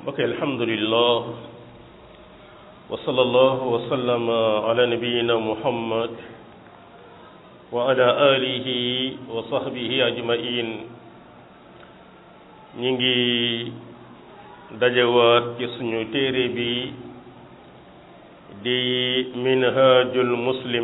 mbokk alhamdulillah wa sallallahu wa sallama ala nabiyina muhammad wa ala alihi wa sahbihi ajmain ñi ngi dajewaat ci suñu téere bi di minhajul muslim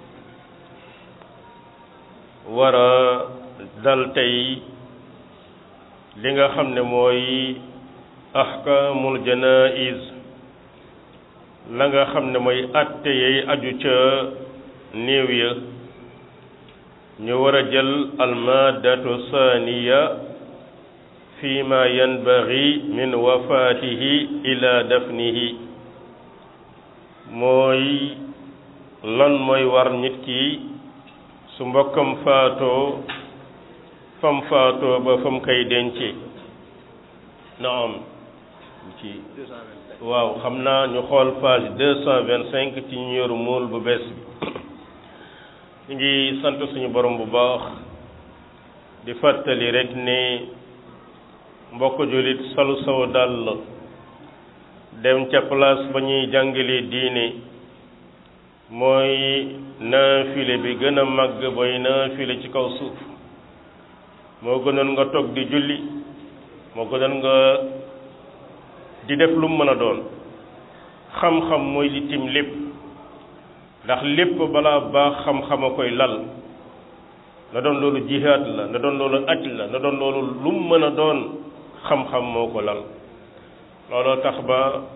wara dal tey li nga xam ne mooy ahkaamul janaiz la nga xam ne mooy atte yay aju ca néew ya ñu war a jël almaadatu saaniya fi ma yanbaghi min wafaatihi ila dafnihi mooy lan mooy war nit ki su mbokkam faatoo fam faatoo ba fam koy dence naam ci waaw xam naa ñu xool page deux cent vingt cinq ci ñu yor muul bu bees bi ñu ngi sant suñu borom bu baax di fàttali rek ne mbokk jullit salu saw dàll dem ca place ba ñuy jàngale diine mooy naafile bi gën a màgg booy naafile ci kaw suuf moo gënoon nga toog di julli moo gënoon nga di def lu mu mën a doon xam-xam mooy li tim lépp ndax lépp balaa baax xam-xam a koy lal na doon loolu jihaad la na doon loolu aj la na doon loolu lu mu mën a doon xam-xam moo ko lal looloo tax ba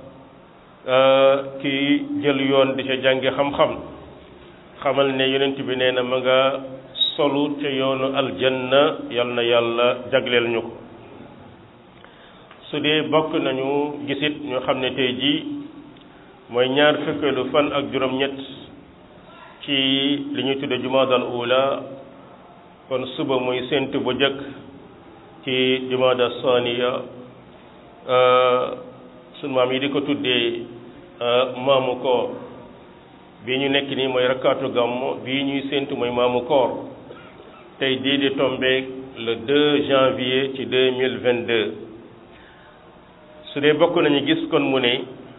kii jël yoon di ca jàngi xam-xam xamal ne yonent bi nee na ma nga solu ca yoonu aljanna yal na yàlla jagleel ñu ko su dee bokk nañu gisit ñu xam ne tey jii mooy ñaar fukkeelu fan ak juróom-ñett ci li ñuy tudde jumaadal ula kon suba muy séntu bu jëkk ci jumaada saniya sunu maam yi di ko tuddee maamu koor bii ñu nekk nii mooy rakkaatu gàmmu bii ñuy séntu mooy maamu koor tey dii di tombeek le 2 janvier ci 2022 su dee bokk nañu gis kon mu ne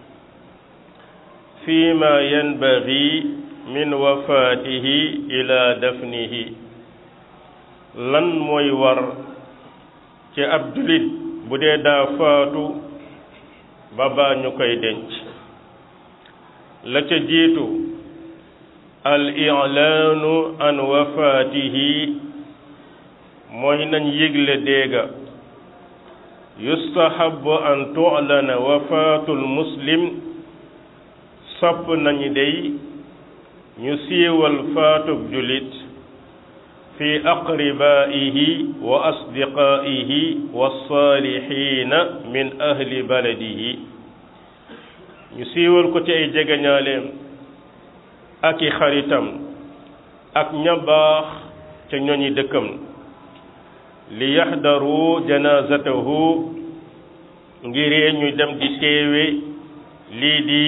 fii ma yanbaghi min wafaatihi ila dafnihi lan mooy war ci ab julit bu dee daa faatu ba baa ñu koy denc la ca jiitu al i'laanu an wafaatihi mooy nañ yëgle déega yustahabu an tu'lana wafaatul muslim sopp nañu dey ñu siiwal faatub julit fi aqribaihi wa asdiqaihi wa saalihiina min ahli baladihi ñu siiwal ko ci ay jegeñaaleem ak i xaritam ak ña baax ca ñoñi dëkkam li yaxdaru janazatahu ngiree ñu dem di teewe lii di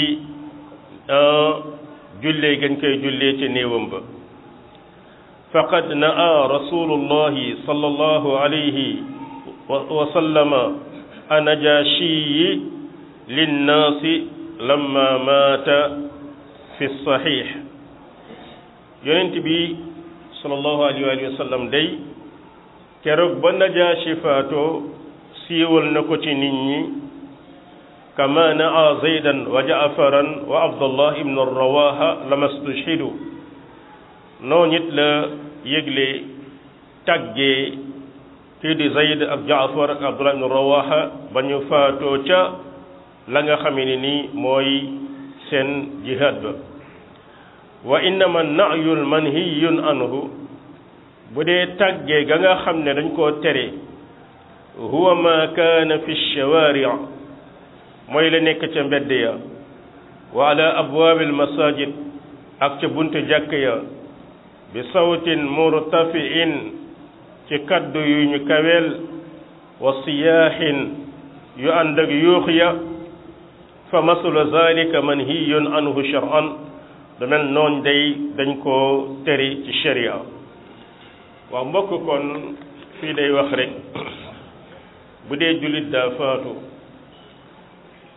jullee gañ koy jullee ca néewam ba faqad naa rasulullahi sallallahu alayhi wa sallama anajashiyi linnaasi lamma maata fi saxiix yonent bi sallallahu alayhi wa sallam day keroog ba najaashi faatoo siiwal na ko ci nit ñi kama naa zaydan wa jaafaran wa abdullah ibnu rawaha lama stushhidu noonu it la yëgle tàggee kii di zayd ak jaafar ak abdullah ibnu rawaha ba ñu faatoo ca la nga xamee ne ni mooy seen jihaad ba wa innama nayul manhiyun anhu bu dee tàggee ga nga xam ne dañ koo tere huwa ma kaana fi shawaari mooy la nekk ca mbedd ya wa ala abwaabil masajid ak ca buntu jàkk ya bi sawtin murtafiin ci kaddu yu ñu kaweel wa siyaaxin yu ànd ak yuux ya fa masula zalika manhiyun anhu shar'an da mel noon day dañ koo tere ci sharia waaw mbokk kon fii day wax rek bu dee jullit daa faatu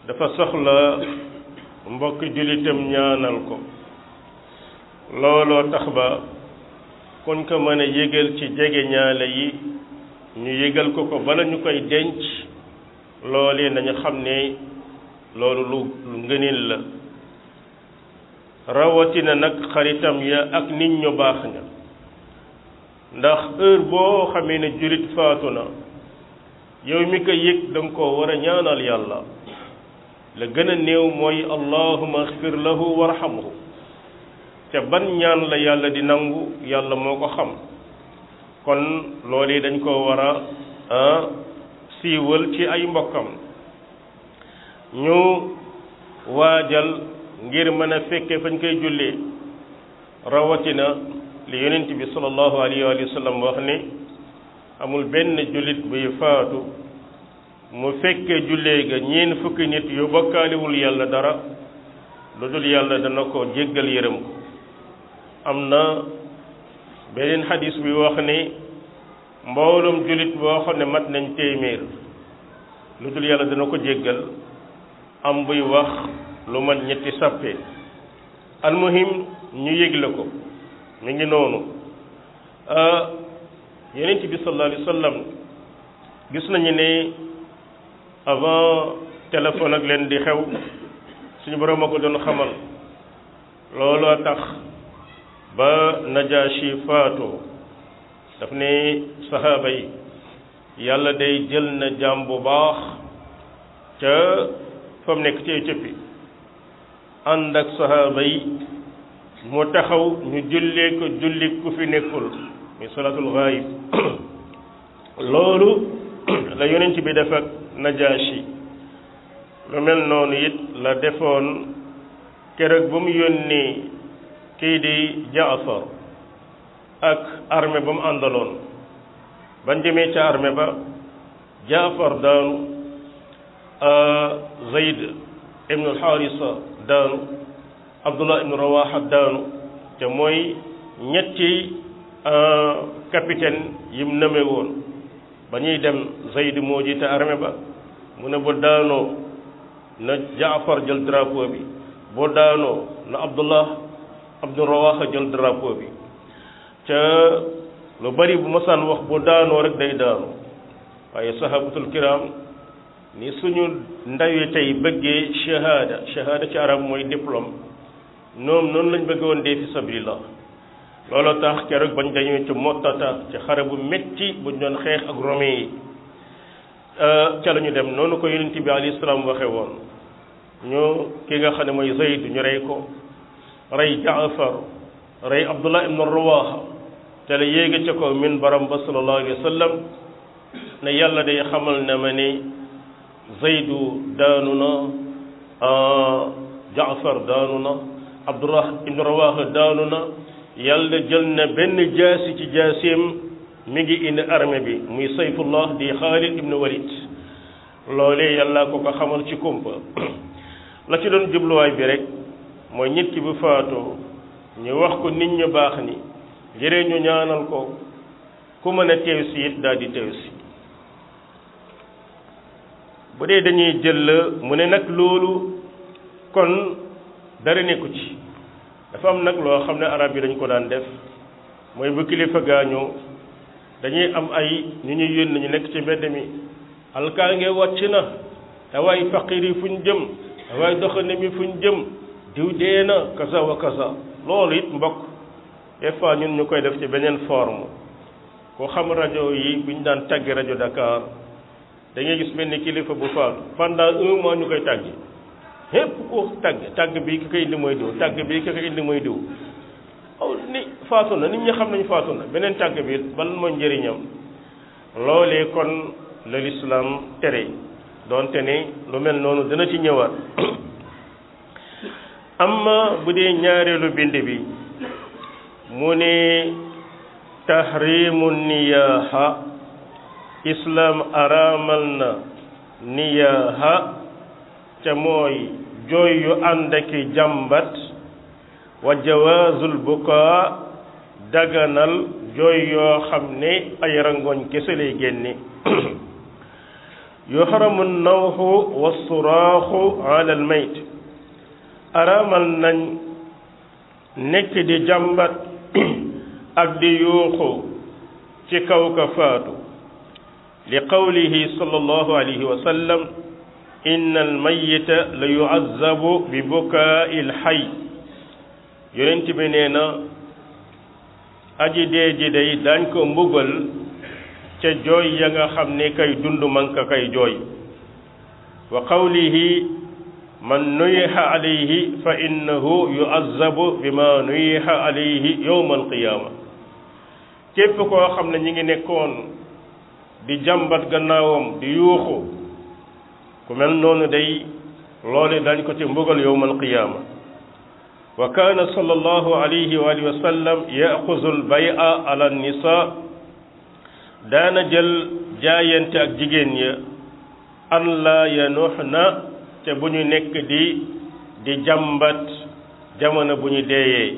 dafa soxla mbokk jullitam ñaanal ko looloo tax ba kuñ ko mën a yëgal ci jege ñaale yi ñu yëgal ko ko bala ñu koy denc loolee nañu xam ne loolu lu lu ngëneel la rawatina nag xaritam ya ak nit ñu baax ña ndax heure boo xamee ne jullit faatu na yow mi ko yëg da nga koo war a ñaanal yàlla la gën a néew mooy allahuma axfir lahu warhamhu te ban ñaan la yàlla di nangu yàlla moo ko xam kon loolu dañ koo war a siiwal ci ay mbokkam ñu waajal ngir mën a fekke fañ koy jullee rawatina li yonent bi sallallahu alayhi wa sallam wax ne amul benn jullit buy faatu mu fekkee jullee ga ñeen fukki nit yu bokkaalewul yàlla dara lu dul yàlla dana ko jéggal yërëm ko am na beneen xadis bi wax ne mbooloom jullit boo xam ne mat nañ téeméer lu dul yàlla dana ko jéggal am buy wax lu mat ñetti sàppe almuhim ñu yëgle ko mi ngi noonu yonent bi sallallahu alayhi wa sallam gis nañu ne avant téléphone ak leen di xew suñu borom a ko doon xamal looloo tax ba Najaashi faatoo daf ne saxaaba yi yàlla day jël na jaam bu baax ca fa mu nekk ci Éthiopie ànd ak saxaaba yi mu taxaw ñu jullee ko julli ku fi nekkul muy salaatul gaayib loolu la yonent bi def ak Najaashi lu mel noonu it la defoon keroog ba mu yónnee kii di Jaafar ak armée ba mu àndaloon bañ demee ca armée ba Jaafar daanu Zayd ibnu Alxaarisa daanu Abdullah ibnu Rawaha daanu te mooy ñetti capitaine yim nëme woon ba ñuy dem Zayd moo jiite armée ba mu ne bu daanoo na Jaafar jël drapeau bi boo daanoo na Abdullah Abdu Rawaha jël drapeau bi ca lu bari bu masaan wax bu daanoo rek day daanu waaye sahabatul kiram ni suñu ndawi tey bëggee shahada shahada ci arab mooy diplôme ñoom noonu lañ bëgg woon dee fi sabilillah looloo tax keroog bañ dañoo ci mottata ci xare bu metti buñ doon xeex ak romain yi ca la ñu dem noonu ko yonent bi alayhi salaam waxe woon ñu ki nga xam ne mooy Zayd ñu rey ko rey Jaafar rey Abdullah ibn Rawaha te la yéega ca ko min baram ba sallallahu alayhi wa sallam ne yàlla day xamal na ma ne Zaydu daanu na Jaafar daanu na Abdullah ibn Rawaha daanu na yàlla jël na benn jaasi ci jaasim mi ngi indi armée bi muy sayfullah di Xaalid ibn Walid loolee yàlla ko ko xamal ci kumpa la ci doon jubluwaay bi rek mooy nit ki bu faatoo ñu wax ko nit ñu baax ni jëree ñu ñaanal ko ku mën a teew si it daal di teew si bu dee dañuy jël mu ne nag loolu kon dara nekku ci dafa am nag loo xam ne arab yi dañ ko daan def mooy bu kilifa gaañoo dañuy am ay ñu ñuy yónni ñu nekk ci mbedd mi alkaange wàcc na te waay faqir yi fu ñu jëm te waay doxande mi fu ñu jëm diw dee na kaza wa kaza loolu it mbokk des fois ñun ñu koy def ci beneen forme ko xam rajo yi bu ñu daan tàggi rajo Dakar da ngay gis benn kilifa bu faatu pendant un mois ñu koy tàggi képp ku tàgg tàgg bi ki koy indi mooy diw tàgg bi ki koy indi mooy diw aw ni faatu na nit ñi xam nañu faatu na beneen tàgg bi ban mooy njëriñam loolee kon la lislaam tere doonte ne lu mel noonu dana ci ñëwaat amma bu dee ñaareelu bind bi mu ne tahrimu niyaaha islaam araamal na niyaaha ca mooy jooy yu ànd ak jàmbat wa jawaazul bukaa daganal jooy yoo xam ne ay rangoñ kese lay génne yuxramu nawxu wassuraaxu ala almayt araamal nañ nekk di jàmbat ak di yuuxu ci kaw ka faatu li qawlihi sallallahu alayhi wa sallam inna almayita la yuazzabu bi bukaai alxay yonent bi nee na aji dee ji day daañ ko mbugal ca jooy ya nga xam ne kay dund man ka kay jooy wa qawlihi man nuyiha alayhi fa innahu yuazzabu bima nuyiha alayhi yowma alqiyaama képp koo xam ne ñi ngi nekkoon di jàmbat gannaawam di yuuxu ku mel noonu day loole dañ ko ci mbugal yowma alqiyaama wa kaana sallallahu alayhi wa alihi wa sallam yaxuzu albaya ala nisa daana jël jaayante ak jigéen ya an la yanuxna te bu ñu nekk di di jàmbat jamono bu ñu deeyee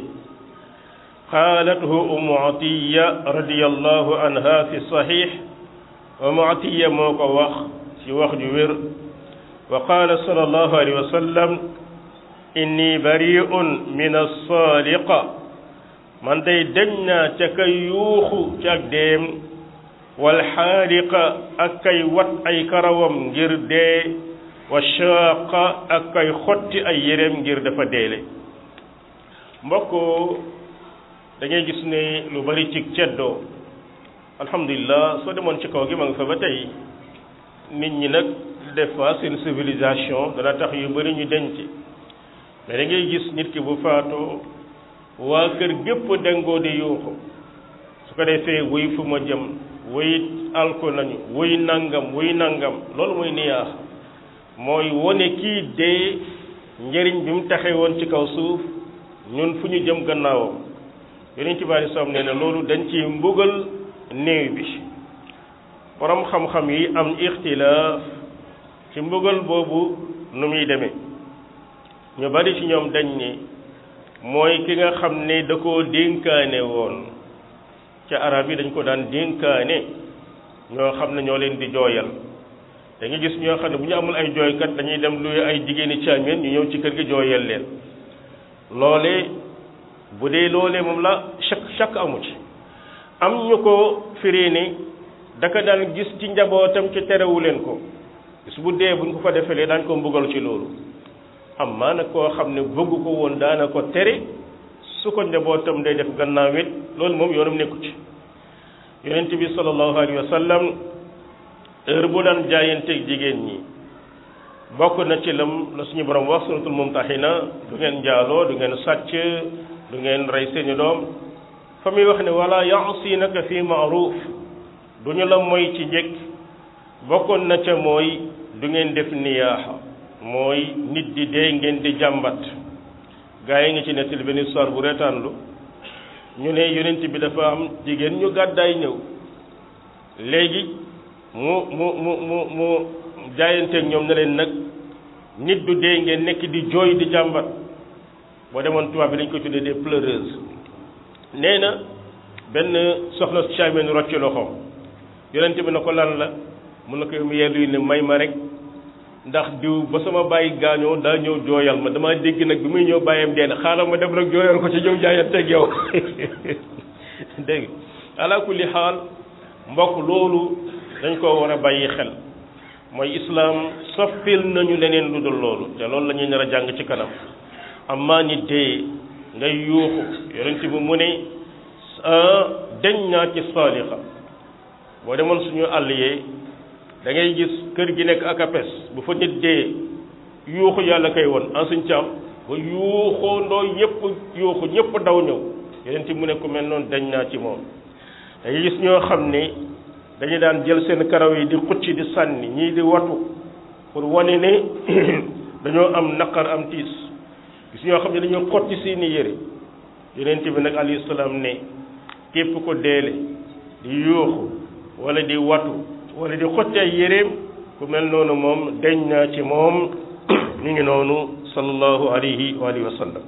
qaalathu ummu atiya radiyallahu anha fi saxiix ummu atiya moo ko wax ci wax ju wér wa qaala sallallahu alayhi wa sallam inni bari'un min as-saaliqa man day dañ naa ca kay yuuxu ci ak deem wal xaaliqa ak kay wat ay karawam ngir dee wa shaaqa ak kay xotti ay yéreem ngir dafa deele mbokk da ngay gis ne lu bari ci ceddoo alhamdulilah soo demoon ci kaw gi ma nga fa ba tey nit ñi nag des fois seen civilisation dana tax yu bari ñu denc mais da ngay gis nit ki bu faatoo waa kër gépp dengoo di yuuxu su ko defee wuy fu ma jëm wuy alko nañu wuy nangam wuy nangam loolu mooy niyaax mooy wone kii dee njëriñ bi mu taxee woon ci kaw suuf ñun fu ñu jëm gannaawam yeneen ci bari soom nee na loolu dañ ci mbugal néew bi borom xam-xam yi am ixtilaaf ci mbugal boobu nu muy demee ñu bari ci ñoom dañ ni mooy ki nga xam ne da koo dénkaane woon ca arab yi dañ ko daan dénkaane ñoo xam ne ñoo leen di jooyal da nga gis ñoo xam ne bu ñu amul ay jooykat dañuy dem luy ay jigéeni caameen ñu ñëw ci kër gi jooyal leen loole bu dee loolee moom la chaque chaque amu ci am ñu ko firi ni daka daan gis ci njabootam ci terewu leen ko bis bu dee buñ ko ko defelee daañ ko mbugal ci loolu am maa nag koo xam ne bëgg ko woon daana ko tere su ko njabootam day def gannaaw it loolu moom yoonam nekku ci yonent bi sallallahu alayhi wa sallam heure bu daan jaayanteeg jigéen ñi bokk na ci lam la suñu borom wax suratul mumtahina du ngeen njaaloo du ngeen sàcc du ngeen rey seeni doom fa muy wax ne wala yaasinaka fi maaruf du ñu la moy ci njëkk bokkoon na ca mooy du ngeen def niyaaxa mooy nit di dee ngeen di jàmbat gaa yi ngi ci nettali benn histoire bu reetaanlu ñu ne yonent bi dafa am jigéen ñu gàddaay ñëw léegi mu mu mu mu mu jaayanteeg ñoom ne leen nag nit du dee ngeen nekk di jooy di jàmbat boo demoon tubaab bi dañ koy tuddee des pleureuses nee na benn soxna caameen rocc loxoom yonent bi na ko lan la mun na ko mu yellu ne may ma rek ndax diw ba sama bàyyi gaañoo daa ñëw jooyal ma damaa dégg nag bi muy ñëw bàyyam dee na xaaral ma dem nag jooyal ko ci ñëw jaayanteeg yow dégg ala kulli xaal mbokk loolu dañ ko war a bàyyi xel mooy islaam soppil nañu leneen lu dul loolu te loolu la ñuy nar a jàng ci kanam amma ni dee ngay yuuxu yonent bi mu ne deñ naa ci saalixa boo demoon suñu àll yee da ngay gis kër gi nekk ak apes bu fa nit dee yuuxu yàlla koy won en suñ caam ba yuuxoo ndoo ñëpp yuuxu ñëpp daw ñëw yonent bi mu ne ku mel noonu deñ naa ci moom da ngay gis ñoo xam ne dañu daan jël seen karaw yi di xucci di sànni ñii di watu pour wane ne dañoo am naqar am tiis gis ñoo xam ne dañoo xotti seeni yére yonent bi nag alayhi salaam ne képp ko deele di yuuxu wala di watu wala di xotti ay yéreem ku mel noonu moom deñ naa ci moom mi ngi noonu sallallahu alayhi wa alihi wa sallam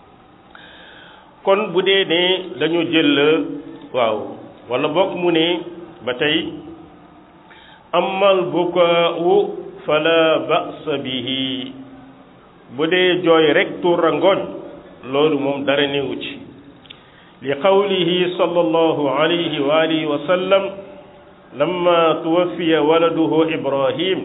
kon bu dee ne dañu jël waaw wala bokk mu ne ba tey amal bukaau fala ba'sa bihi bu dee jooy rek tuur rangooñ loolu moom dara néewu ci li qawlihi sallallahu alayhi wa alihi wa sallam lamma tuwaffiya waladuhu ibrahim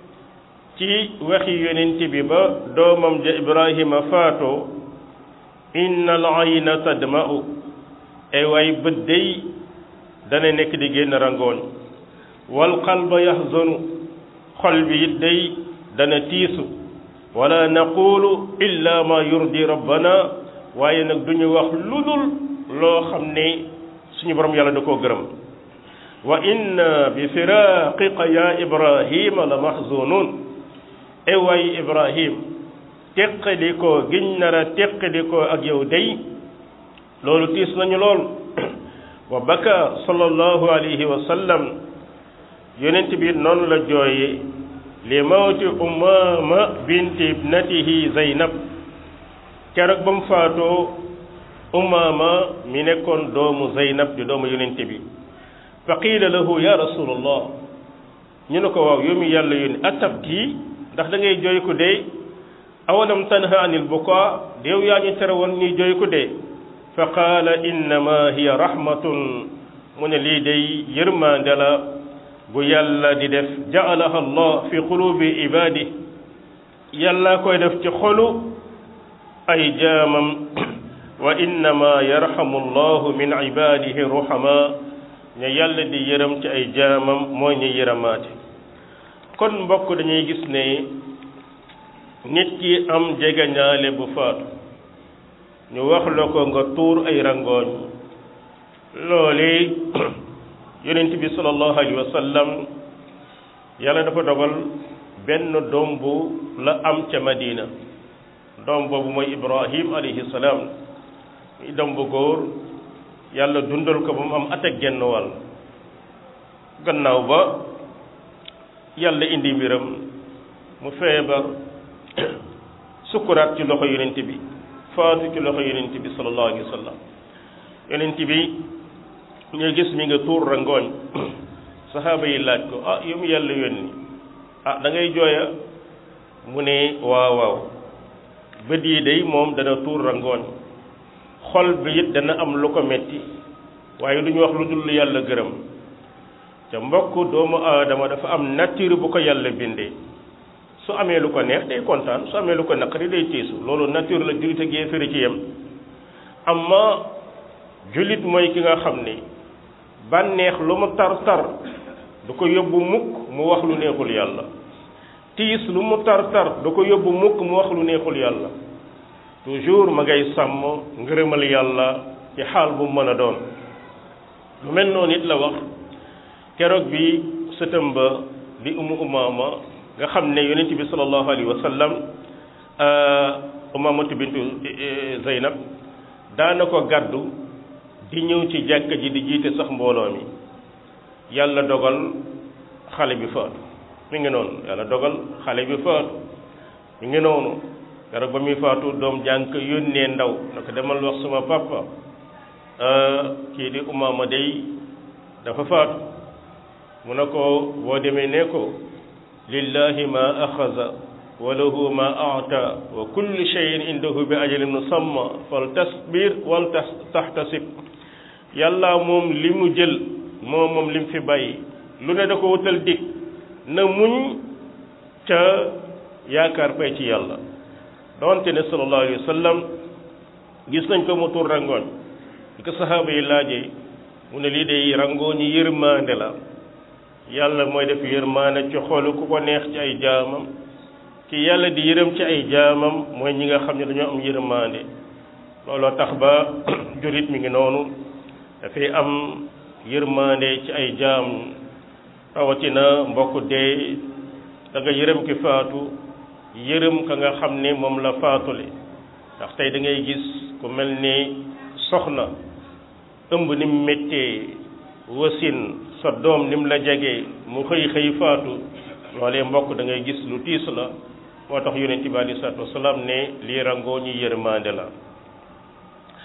ci waxi yonent bi ba doomam ja ibrahima faatoo inna al ayna tadma'u ay waay bët day dana nekk di génn rangooñ wal qalba yahzanu xol bi it day dana tiisu wala naqulu illa ma yurdi rabbana waaye nag duñu wax ludul loo xam ne suñu borom yàlla da koo gërëm wa inna bi firaqiqa ya ibrahima la mahzunun e waay ibrahim teqalikoo giñ nar a teqalikoo ak yow day loolu tiis nañu lool wa baka sallallahu alayhi wa sallam yonent bi noonu la jooye li mawti umama binti ibnatihi zaynab keroog ba mu faatoo umama mi nekkoon doomu zaynab di doomu yonent bi fa qiila lahu ya rasulallah ñu ne ko waaw yow mi yàlla yónni atabki ndax da ngay jooy ko dee awalam tanha anil bukaa yow yaa ñu tere woon ñuy jooy ko dee fa qaala innama hiya rahmatun mu ne lii day yërmande la bu yàlla di def jaalaha allah fi qulubi ibadi yàlla koy def ci xolu ay jaamam wa innama yarhamu allahu min ibadihi ruhama ña yàlla di yërëm ci ay jaamam mooy ñu yërëmaate kon mbokk dañuy gis ne nit ki am jegeñaale bu faatu ñu wax la ko nga tuur ay rangooñ loole yonent bi sallallahu alayhi wa sallam yàlla dafa dogal benn doom bu la am ca Madina doom boobu mooy Ibrahim alayhi salaam muy doom bu góor yàlla dundal ko ba mu am at ak genn wàll gannaaw ba yàlla indi mbiram mu feebar sukkuraat ci loxo yonent bi faatu ci loxo yonent bi sallallahu alayhi wa sallam yonent bi ñuy gis mi nga tuur rangooñ saxaaba yi laaj ko ah yow mi yàlla yónni ah da ngay jooya mu ne waaw waaw bët yi day moom dana tuur rangooñ xol bi it dana am lu ko metti waaye du ñu wax lu dul yàlla gërëm te mbokk doomu aadama dafa am nature bu ko yàlla bindee su amee lu ko neex day kontaan su amee lu ko naqari day tiisu loolu nature la jullit ak yéefari ci yem amma jullit mooy ki nga xam ne bànneex lu mu tar tar du ko yóbbu mukk mu wax lu neexul yàlla tiis lu mu tar tar du ko yóbbu mukk mu wax lu neexul yàlla toujours ma ngay sàmm ngërëmal yàlla ci xaal bu mën a doon lu mel noonu it la wax keroog bi sëtëm ba di umu umaama nga xam ne yonent bi sallallahu alayhi wa sallam umaamatu bintu zeynab daana ko gàddu di ñëw ci jàkka ji di jiite sax mbooloo mi yàlla dogal xale bi faatu mi ngi noonu yàlla dogal xale bi faatu mi ngi noonu keroog ba muy faatu doom jànk yónnee ndaw na ko demal wax suma papa kii di umaama day dafa faatu mu ne ko boo demee ne ko lillahi ma axaza wa lahu ma aata wa kullu shay'in indahu bi ajalin musamma fal tasbir wal taxtasib yàlla moom li mu jël moom moom li mu fi bàyyi lu ne da ko wutal dig na muñ ca yaakaar pay ci yàlla doonte ne sallallahu alayhi wa sallam gis nañ ko mu tur rangooñ bi ko saxaaba yi laajee mu ne lii day rangooñi yërmaande la yàlla mooy def yërmaande ci xolu ku ko neex ci ay jaamam ki yàlla di yërëm ci ay jaamam mooy ñi nga xam ne dañoo am yërmaande looloo tax ba jurit mi ngi noonu dafay am yërmaande ci ay jaam rawatina mbokk dee da nga yërëm ki faatu yërëm ka nga xam ne moom la faatule ndax tey da ngay gis ku mel ni soxna ëmb ni mu méttee wasin sa doom ni mu la jegee mu xëy xëy faatu loolee mbokk da ngay gis lu tiis la moo tax yonent bi alei salatu wasalaam ne lii rangoo ñi yërmande la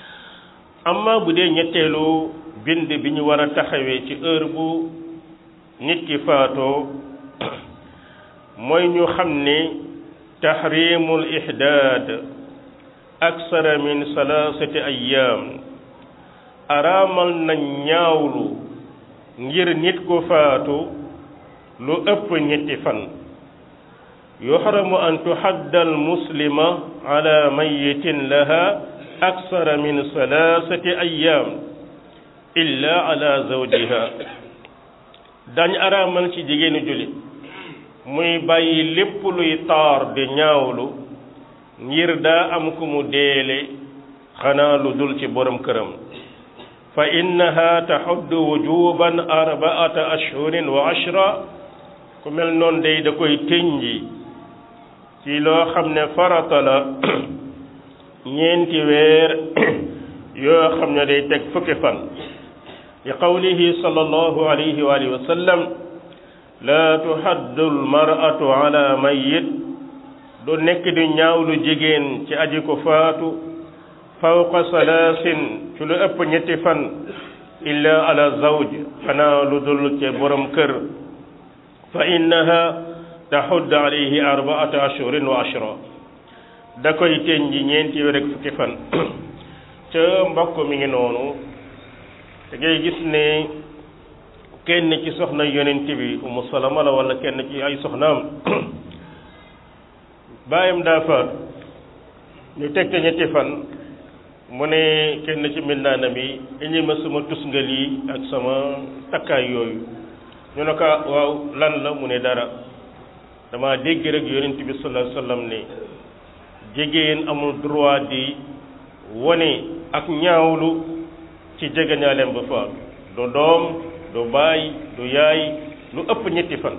amma bu dee ñetteelu bind bi ñu war a taxawee ci heure bu nit ki faatoo mooy ñu xam ne tahrimul ihdaad aksara min salaasati ayyaam araamal na ñaawlu ngir nit ku faatu lu ëpp ñetti fan yuxramu an tuhadda al muslima ala mayitin laha aksara min salaasati ayyaam illa ala zawjiha dañ araamal ci jigéenu jullit muy bàyyi lépp luy taar di ñaawlu ngir daa am ku mu deele xanaa lu dul ci borom këram fa innaha taxuddu wujuban arbaata ashhurin wa ashra ku mel noonu day da koy tënji ci loo xam ne farata la ñeenti weer yoo xam ne day teg fukki fan li qawlihi sallallahu alayhi wa alihi wa sallam laa tuhaddu almar'atu ala mayyit du nekk di ñaawlu jigéen ci aji ko faatu fawqa salaasin ci lu ëpp ñetti fan illa ala zawj xanaa lu dul ci borom kër fa innaha taxudd alayhi arbaata ashhurin wa ashra da koy teñ ji ñeenti weer ak fukki fan ca mbokk mi ngi noonu da ngay gis ne kenn ci soxna yonent bi umu salama la wala kenn ci ay soxnaam baayam daa faat ñu teg te ñetti fan mu ne kenn ci mbindaanam yi indi ma sama tusngal yi ak sama takkaay yooyu ñu ne ko waaw lan la mu ne dara dama dégg rek yonent bi sallallahu alayhi wasallam ne jigéen amul droit di wone ak ñaawlu ci jegeñaaleem ba faatu du doom du baay du yaay lu ëpp ñetti fan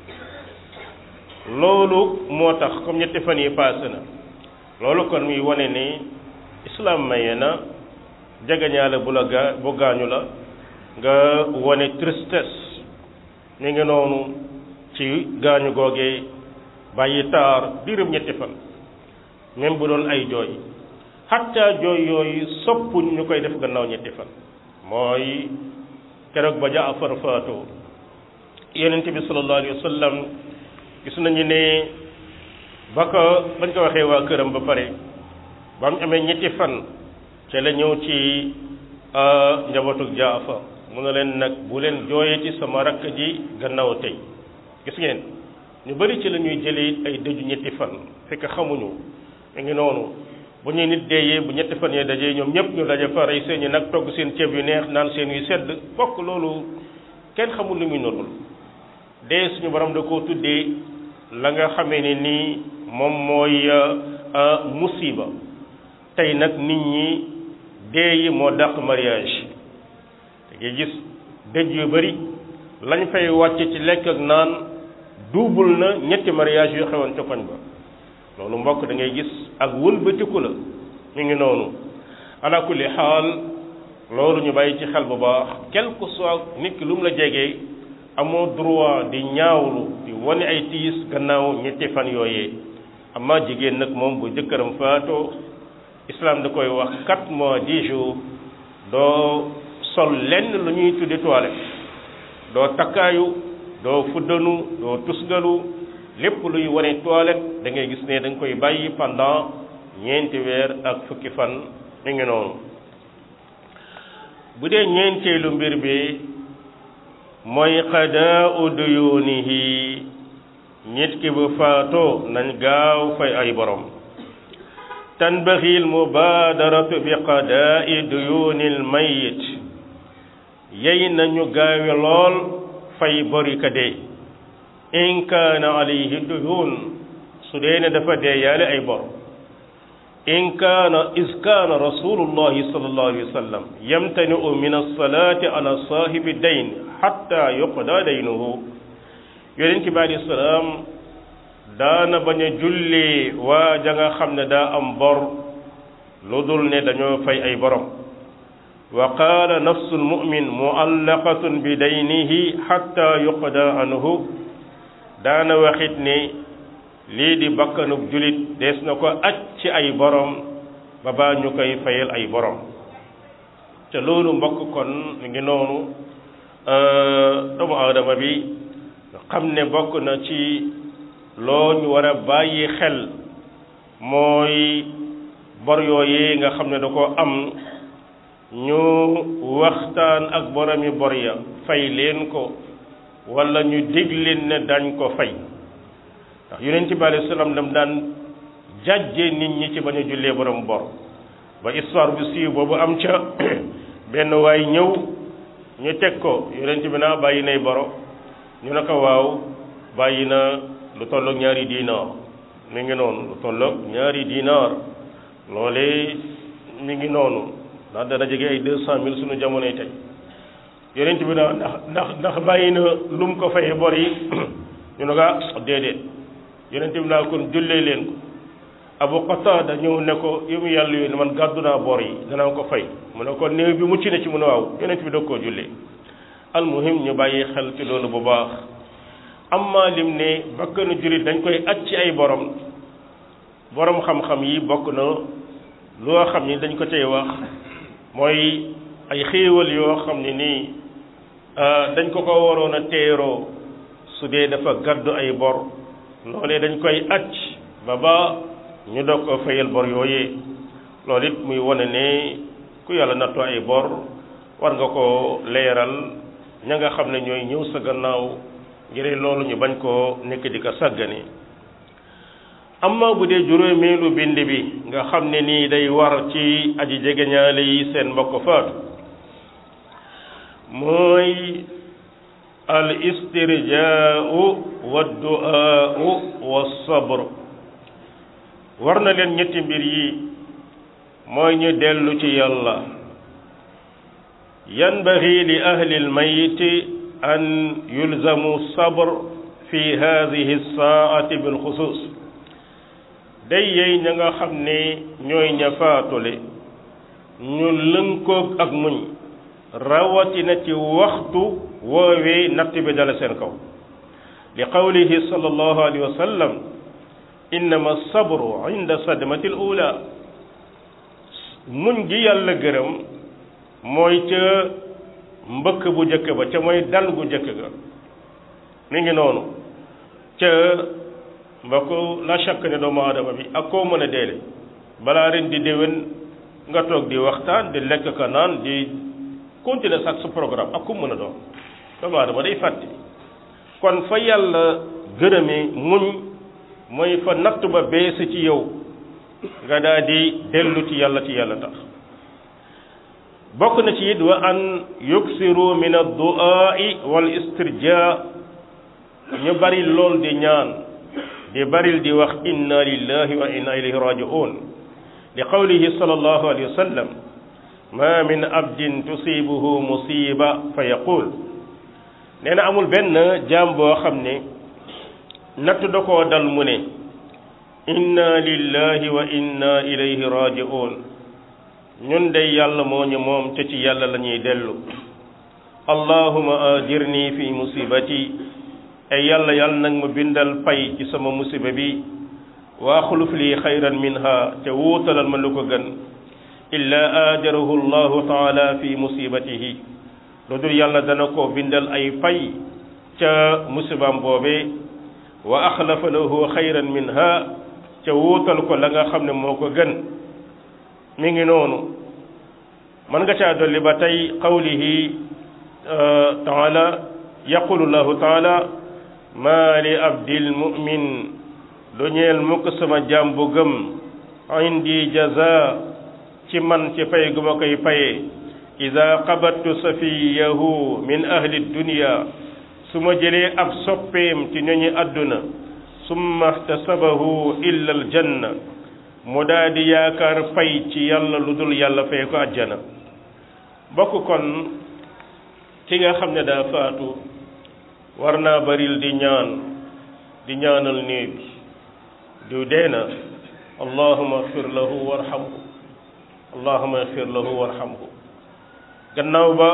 loolu moo tax comme ñetti fan yi paase na loolu kon muy wane ne islam maye na jegeñaale bu la gaa bu gaañu la nga wane tristesse mi ngi noonu ci gaañu googee bàyyi taar diirum ñetti fan même bu doon ay jooy xatta jooy yooyu soppuñ ñu koy def gannaaw ñetti fan mooy keroog ba Jaafar faatoo yonent bi sallallahu alayhi wa sallam gis nañu ne ba ko bañ ko waxee waa këram ba pare ba mu amee ñetti fan ca la ñëw ci njabootug Jaafar mu ne leen nag bu leen jooyati sama rakk ji gannaaw tey gis ngeen ñu bari ci la ñuy jëlee ay dëju ñetti fan fekk xamuñu mu ngi noonu bu ñuy nit deeyee bu ñetti fan yee dajee ñoom ñëpp ñu daje fa rey seen ñi nag togg seen ceeb yu neex naan seen yu sedd bokk loolu kenn xamul lu muy nodul dee suñu borom da koo tuddee la nga xamee ne nii moom mooy musiba tey nag nit ñi dee yi moo dàq mariage da ngay gis dëj yu bari lañ fay wàcc ci lekk ak naan duubul na ñetti mariage yu xewoon ca koñ ba loolu mbokk da ngay gis ak wëlbatiku la ñu ngi noonu ala kulli xaal loolu ñu bàyyi ci xel bu baax quelque soit nit ki lu mu la jegee amoo droit di ñaawlu di wane ay tiis gannaaw ñetti fan yooyee amma jigéen nag moom bu jëkkëram faatoo islam da koy wax quatre mois dix jours doo sol lenn lu ñuy tuddi toilette doo takkaayu doo fuddanu doo tusgalu lépp luy wane toilette da ngay gis ne da nga koy bàyyi pendant ñeenti weer ak fukki fan mi ngi noonu bu dee ñeenteelu mbir bi mooy qadaa'u duyunihi nit ki bu faatoo nañ gaaw fay ay borom tanbaxi al mubaadaratu bi qadaa'i duyunil mayit yey nañu gaawe lool fay bori ka dee in kaana alayhi duyun su dee ne dafa dee yaale ay bor in kaana is kaana rasulullahi sallallahu alayhi wa sallam yamtani'u min alsalati ala saahibi dayn xatta yuqda daynuhu yonent bi alayhi salaam daana bañ a julli waa ja nga xam ne daa am bor lu dul ne dañoo fay ay borom wa qaala nafsu lmumin muallaqatun bi daynihi xatta yuqda anhu daana waxit ne lii di bakkanub julit dees na ko aj ci ay borom ba baa ñu koy fayal ay borom te loolu mbokk kon mi ngi noonu doomu aadama bi xam ne bokk na ci loo ñu war a bàyyi xel mooy bor yooyee nga xam ne da ko am ñu waxtaan ak boromi bor ya fay leen ko wala ñu dig leen ne dañ ko fay ndax yonent bi alayhi salaam dam daan jàjje nit ñi ci bañ a jullee borom bor ba histoire bu siiw boobu am ca benn waay ñëw ñu teg ko yonent bi naa bàyyi nay boro ñu ne ko waaw bàyyi na lu tolloog ñaari diinaar mi ngi noonu lu tolloog ñaari diinaar loolee mi ngi noonu ndax dana jege ay deux cent mille suñu jamonoy tey yonent bi naa ndax ndax ndax bàyyi na lu mu ko fayee bor yi ñu ne ko ah déedéet yonent bi naa kon jullee leen ko abu qatada ñëw ne ko yow mu yàlla yooyu ne man gàddu naa bor yi danaa ko fay mu ne ko néew bi mucc na ci mu ne waaw yonent bi doog koo jullee almuhim ñu bàyyi xel ci loolu bu baax amma lim ne bakkanu jullit dañ koy aj ci ay borom borom xam-xam yi bokk na loo xam ni dañ ko cay wax mooy ay xéewal yoo xam ne nii dañ ko ko waroon a teeroo su dee dafa gàddu ay bor loolee dañ koy aj ba ba ñu doog ko fayal bor yooyee loolu it muy wane ne ku yàlla nattoo ay bor war nga ko leeral ña nga xam ne ñooy ñëw sa gannaaw ngir loolu ñu bañ koo nekk di ko sàggane amma bu dee juróomeelu bind bi nga xam ne nii day war ci aji jegeñaale yi seen mbokk faatu mooy al istirjaau wa duaau wa sabr war na leen ñetti mbir yi mooy ñu dellu ci yàlla yanbaghi li ahli almayit an yulzamu sabr fi hadihi saati bilxusus day yey ña nga xam ne ñooy ña faatule ñu lënkoog ak muñ rawatina ci waxtu woowee natt bi dala seen kaw li qawlihi sallallahu alayhi wa sallam innama sabru inda sadmati al ula muñ gi yàlla gërëm mooy ca mbëkk bu jëkk ba ca mooy dal gu jëkk ga mi ngi noonu ca mbokk la chaque ne doomu aadama bi ak koo mën a deele balaa ren di déwén nga toog di waxtaan di lekk ka naan di continuer sax sa programme ak ku mën a doon doomu aadama day fàtte kon fa yàlla gërëmee muñ mooy fa natt ba bees ci yow nga daal di dellu ci yàlla ci yàlla tax bokk na ci it wa an yuksiru min addu'aa'i wal istirjaa ñu bari lool di ñaan di baril di wax inna lillahi wa inna ilayhi raji'un li qawlihi sallallahu alayhi wa sallam ma min abdin tusibuhu musiba fa yaqul nee na amul benn jaam boo xam ne natt da koo dal mu ne inna lillahi wa inna ilayhi raji'un ñun day yàlla moo ñu moom te ci yàlla la ñuy dellu allahuma ajirni fi musibati ay yàlla yàlla nag ma bindal pay ci sama musiba bi wa axluf lii xayran minha te wuutalal ma lu ko gën illa ajarahu allahu taala fi musibatihi lu dul yàlla dana ko bindal ay pay ca musibaam boobee wa axlafa lahu xayran minha ca wuutal ko la nga xam ne moo ko gën mi ngi noonu mën nga caa dolli ba tay qawlihi taala yaqulu llahu taala maa li abdil mu'min lu ñeel mukk sama jaam bu gëm indi jaza ci man ci pay gu ma koy paye ida qabattu safiyahu min ahli dunya su ma jëlee ab soppeem ci ñoñi àdduna summa ihtasabahu illa aljanna mu daa di yaakaar pay ci yàlla lu dul yàlla fay ko àjjana bokk kon ki nga xam ne daa faatu war naa baril di ñaan di ñaanal néew bi diw dee na allahuma agfir lahu warhamhu allahuma agfir lahu warhamhu gannaaw ba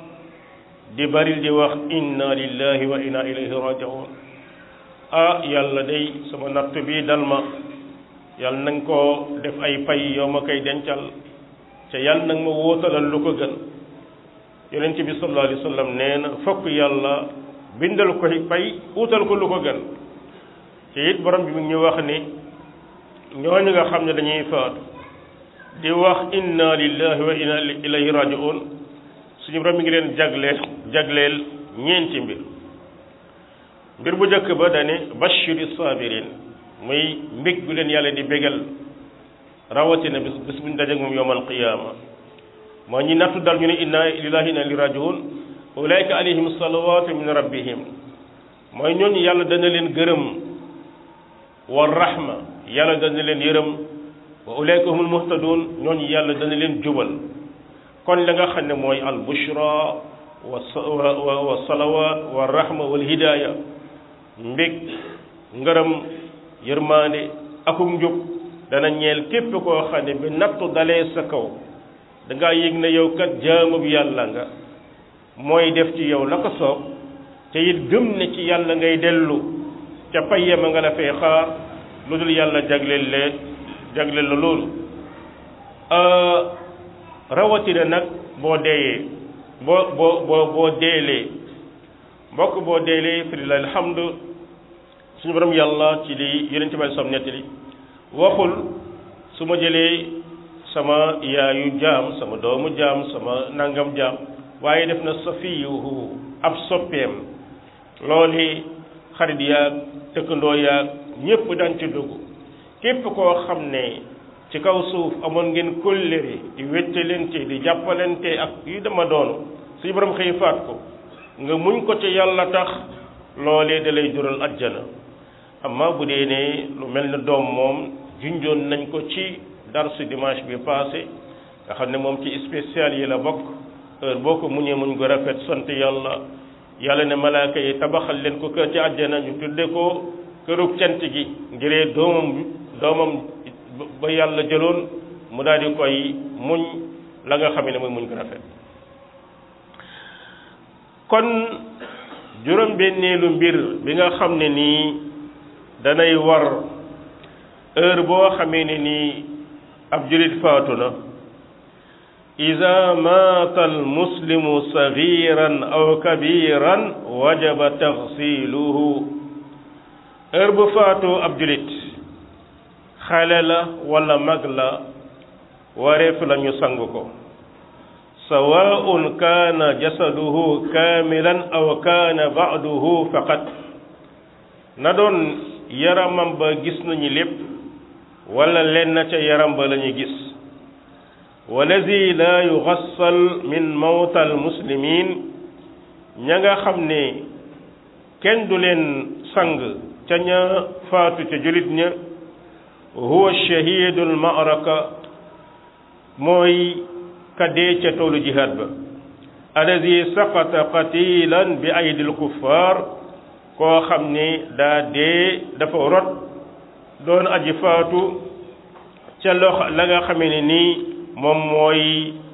di baril di wax inna lillahi wa inna ilayhi raji'un ah yàlla day sama natt bi dal ma yàlla na nga ko def ay pay yoo ma koy dencal te yàlla na nga ma wóotalal lu ko gën yonent bi sallallahu alayhi wa sallam nee na fokk yàlla bindal ko pay utal ko lu ko gën te it borom bi mi ngi ñu wax ni ñooñu nga xam ne dañuy faatu di wax inna lillahi wa inna ilayhi raji'un suñu borom mi ngi leen jagleel jagleel ñeenti mbir mbir bu njëkk ba dane bashiri sabirin muy mbég gu leen yàlla di bégal rawatina bis bis buñ dajeek moom yowmal qiyaama moo ñi nattu dal ñu ne inna lillahi inna ilayhi raji'un ulaika alayhim salawatu min rabbihim mooy ñooñu yàlla dana leen gërëm wa rahma yàlla dana leen yërëm wa ulaika humul muhtadun ñooñu yàlla dana leen jubal kon la nga xam ne mooy al bushra wa wa salawat wa rahma wal hidaya mbég ngërëm yërmaande akum njub dana ñeel képp koo xam ne bi nattu dalee sa kaw da ngaa yëg ne yow kat jaamu bi yàlla nga mooy def ci yow la ko soob te it gëm ne ci yàlla ngay dellu ca payyama nga la fee xaar lu dul yàlla jagleel le jagleel la loolu rawatina nag boo deeyee boo boo boo boo deelee mbokk boo deelee fi lillahi alhamdu suñu borom yàlla ci li yonente bi som nettali waxul su ma jëlee sama yaayu jaam sama doomu jaam sama nangam jaam waaye def na safiyuhu ab soppeem loolu xarit yaag tëkkandoo yaag ñépp dañ ci dugg képp koo xam ne ci kaw suuf amoon ngeen kóllëre di wéttalante di jàppalante ak yu dama doonu suñu borom xëy faat ko nga muñ ko ci yàlla tax loolee da lay jural ajjana amma bu dee ne lu mel ne doom moom junjoon nañ ko ci darsu dimanche bi passé nga xam ne moom ci spécial yi la bokk heure boo ko muñee muñ ko rafet sant yàlla yàlla ne malaaka yi tabaxal leen ko kër ci àjjana ñu tudde ko kërug cant gi ngiree doomam doomam ba yàlla jëloon mu daal di koy muñ la nga xam ne mooy muñ ko rafet kon juróom-benneelu mbir bi nga xam ne nii danay war heure boo xamee ne nii ab julit faatu na ida maata almuslimu sagiran aw kabiran wajaba taxsiluhu heure bu faatoo ab julit xale la wala mag la wareef la ñu sang ko sawaun kaana jasaduhu kaamilan aw kaana ba'duhu faqat na doon yaramam ba gis nañu lépp wala lenn ca yaram ba la ñu gis walazi la yugassal min mawta al muslimin ña nga xam ne kenn du leen sang ca ña faatu ca julit ña huwa shahidul ma'raka mooy ka dee ca toolu jihaad ba allazi saqata qatilan bi aydil kuffar koo xam ne daa dee dafa rot doon aji faatu ca loxo la nga xamee ne nii moom mooy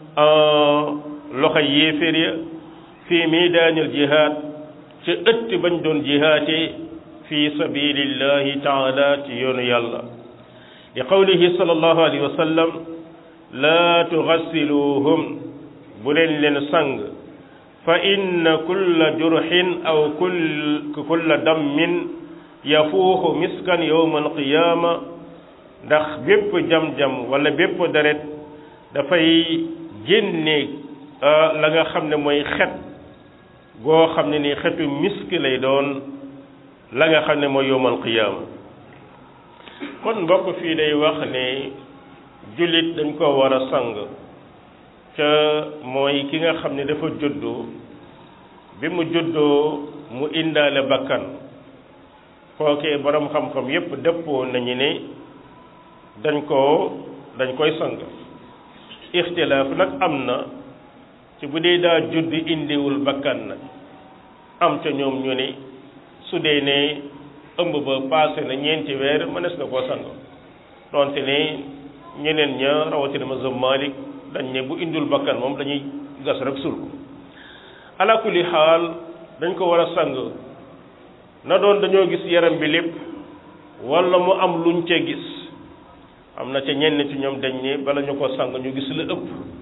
loxo yéeféer ya fii miidaanil jihaad ca ëtt bañ doon jihaate fi sabilillahi taala ci yoonu yàlla li qawlihi sallallahu alayhi wa sallam laa tugassiluhum bu leen leen sang fa inna kulla jurxin aw kulla dammin yafuuxu miskan yowma alqiyaama ndax bépp jam-jam wala bépp deret dafay génne la nga xam ne mooy xet goo xam ne ni xetu misk lay doon la nga xam ne mooy yowma alqiyaama kon mbokk fii day wax ne jullit dañ ko war a sang ca mooy ki nga xam ne dafa juddoo bi mu juddoo mu indaale bakkan kookee borom xam-xam yépp dëppoo nañu ne dañ koo dañ koy sang ixtilaaf nag am na ci bu dee daa judd indiwul bakkan nag am ca ñoom ñu ne su dee ne ëmb ba paase na ñeenti weer mënees na koo sang donte ne ñeneen ña rawatina mazhab Malik dañ ne bu indul bakkan moom dañuy gas rek sul ko ala kulli xaal dañ ko war a sang na doon dañoo gis yaram bi lépp wala mu am luñ ca gis am na ca ñenn ci ñoom dañ ne bala ñu ko sang ñu gis la ëpp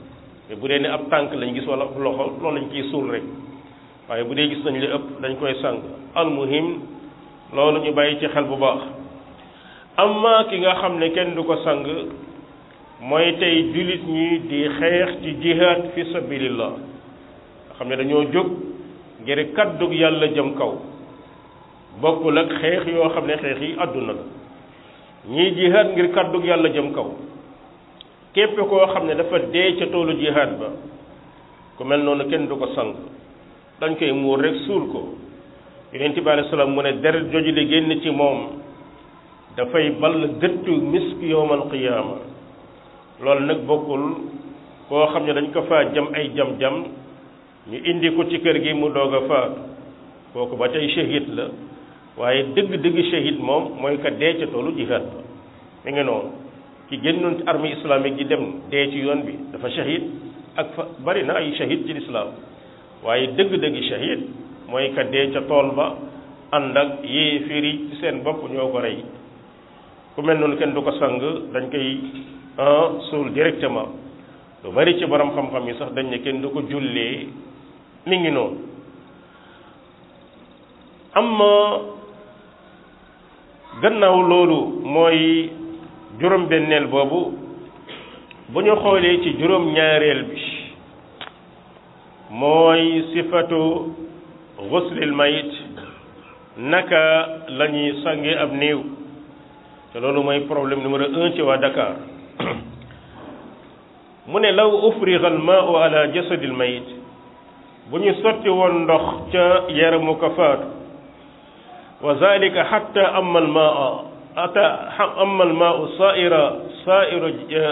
mais bu dee ne ab tànk lañ gis wala ab loxo loolu lañ ciy suul rek waaye bu dee gis nañ li ëpp dañ koy sang almuhim loolu ñu bàyyi ci xel bu baax amma ki nga xam ne kenn du ko sang mooy tey jullit ñi di xeex ci jihaad fi sabilillah nga xam ne dañoo jóg ngir kaddug yàlla jëm kaw bokkul ak xeex yoo xam ne xeex yi àdduna la ñii jihaad ngir kaddug yàlla jëm kaw képp koo xam ne dafa dee ca toolu jihaad ba ku mel noonu kenn du ko sang dañ koy muur rek suul ko yonent bi alayhi salaam mu ne deret joju di génn ci moom dafay ball gëttu misk yowmal qiyaama loolu nag bokkul koo xam ne dañ ko faa jam ay jam-jam ñu indi ko ci kër gi mu doog a faatu kooku ba tey shahid la waaye dëgg-dëgg shahid moom mooy ka dee ca toolu jihaad ba mi ngi noonu ki génnoon ci armée islamique yi dem dee ci yoon bi dafa shahid ak fa bari na ay shahid ci lislaam waaye dëgg-dëgg shahid mooy ka dee ca tool ba ànd ak yéeféer yi ci seen bopp ñoo ko rey ku mel noonu kenn du ko sang dañ koy suul directement lu bari ci borom xam-xam yi sax dañ ne kenn du ko jullee mi ngi noonu amma gannaaw loolu mooy juróom-benneel boobu bu ñu xoolee ci juróom-ñaareel bi mooy sifatu guslil mayit naka la ñuy sange ab néew te loolu mooy problème numéro un ci waa Dakar mu ne law ufriga al maau ala jasadil mayit bu ñu sotti woon ndox ca yaramu ko faatu wa zalika xatta amma al maa ata amma al maau saira sairu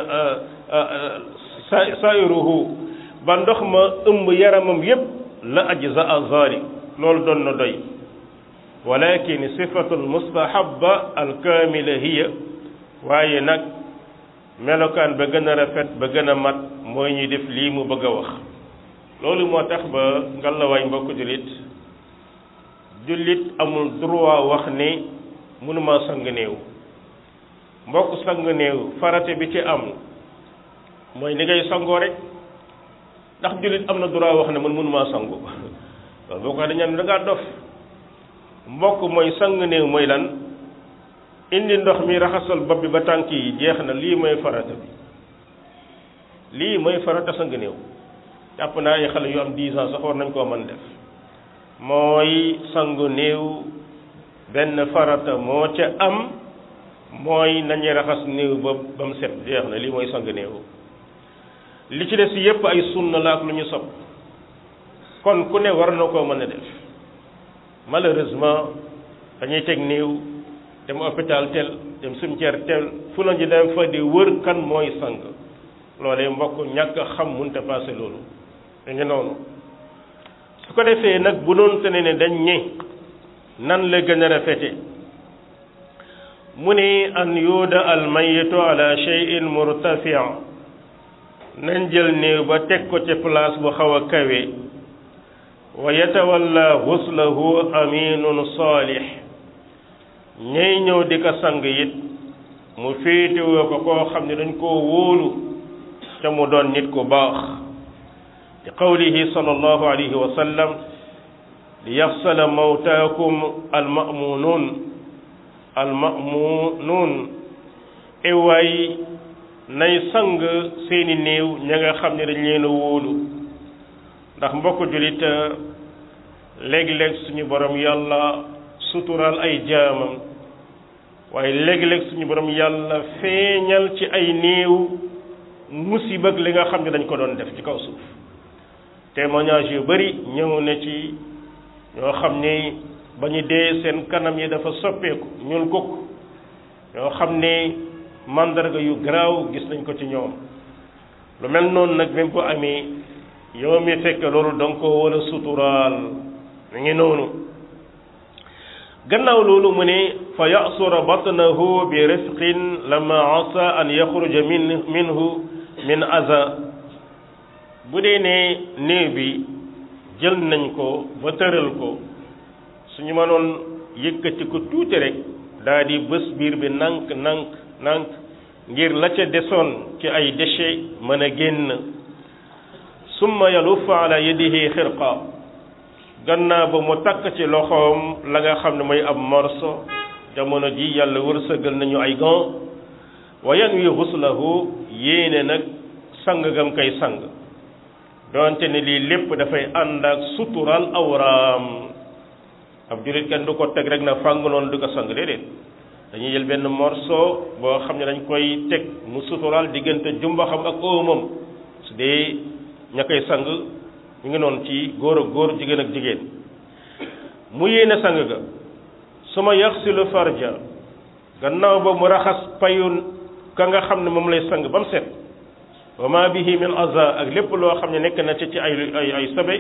sairuhu ba ndox ma ëmb yaramam yépp la ajzaa zalik loolu doon na doy walakin sifatul mustahaba alkaamila hiya waaye nag melokaan ba gën a rafet ba gën a mat mooy ñuy def lii mu bëgg a wax loolu moo tax ba ngalawaay mbokk jullit jullit amul droit wax ne mënuma sang néew mbokk sang néew farate bi ci am mooy ni ngay sangoo rek ndax jullit am na droit wax ne man mënuma sangu loolu boo ko waxee dañu ne da ngaa dof mbokk mooy sang néew mooy lan indi ndox mi raxasal bopp bi ba tànk yi jeex na lii mooy farata bi lii mooy farata sang néew jàpp naa ay xale yu am 10 ans sax war nañ koo mën def mooy sangu néew benn farata moo ca am mooy nañu raxas néew ba ba mu set jeex na lii mooy sang néew li ci des yépp ay sunna la ak lu ñu sopp kon ku ne war na koo mën a def malheureusement dañuy teg néew dem hôpital tel dem cimetière tel fu la ñu dem fa di wër kan mooy sang loolee mbokk ñàkk xam munta passé loolu da ngi noonu su ko defee nag bu doon te ne ne dañ ñe nan la gën a rafete mu ne an yuuda al mayitu ala shay'in murtafia nañ jël néew ba teg ko ci place bu xaw a kawe wa yatawalla xuslahu aminun saalix ñay ñëw di ko sang it mu féetewoo ko koo xam ne dañ koo wóolu te mu doon nit ku baax li qawlihi sallallahu alayhi wa sallam li yaxsala mawtaakum almamunuun almamunuun ewaay nay sang seeni néew ña nga xam ne dañ leen a wóolu ndax mbokk jullit léeg-léeg suñu borom yàlla suturaal ay jaamam waaye léeg-léeg suñu borom yàlla feeñal ci ay néew musiba ak li nga xam ne dañ ko doon def ci kaw suuf témoignage yu bari ñëw na ci ñoo xam ni ba ñu dee seen kanam yi dafa soppeeku ñuul kukk ñoo xam ne mandarga yu garaaw gis nañ ko ci ñoom lu mel noonu nag même bu amee yow mi fekk loolu danga ko war a suturaal mi ngi noonu gannaaw loolu mu ne fa yasura batnahu bi rifqin lama asa an yaxruja min minhu min aza bu dee ne néew bi jël nañ ko ba tëral ko suñu mënoon yëkkati ko tuuti rek daa di bés biir bi nank nank nank ngir la ca desoon ci ay déchets mën a génn summa yalufa ala yadihi xirqa gannaaw ba mu takk ci loxoom la nga xam ne mooy ab morso jamono ji yàlla wërsëgal nañu ay gant wa yanwi xuslahu yéene nag sang gam kay sang doonte ne lii lépp dafay ànd ak sutural awraam ab julit kenn du ko teg rek na fàng noonu du ko sang déedéet dañuy jël benn morceau boo xam ne dañ koy teg mu sutural diggante jumbaxam ak óomam su dee ña koy sang ñu ngi noonu ci góor ak góor jigéen ak jigéen mu yéene sang ga su ma yaxsilu farja gannaaw ba mu raxas payun ka nga xam ne moom lay sang ba mu set wa ma bihi min aza ak lépp loo xam ne nekk na ci ci ay ay ay sabe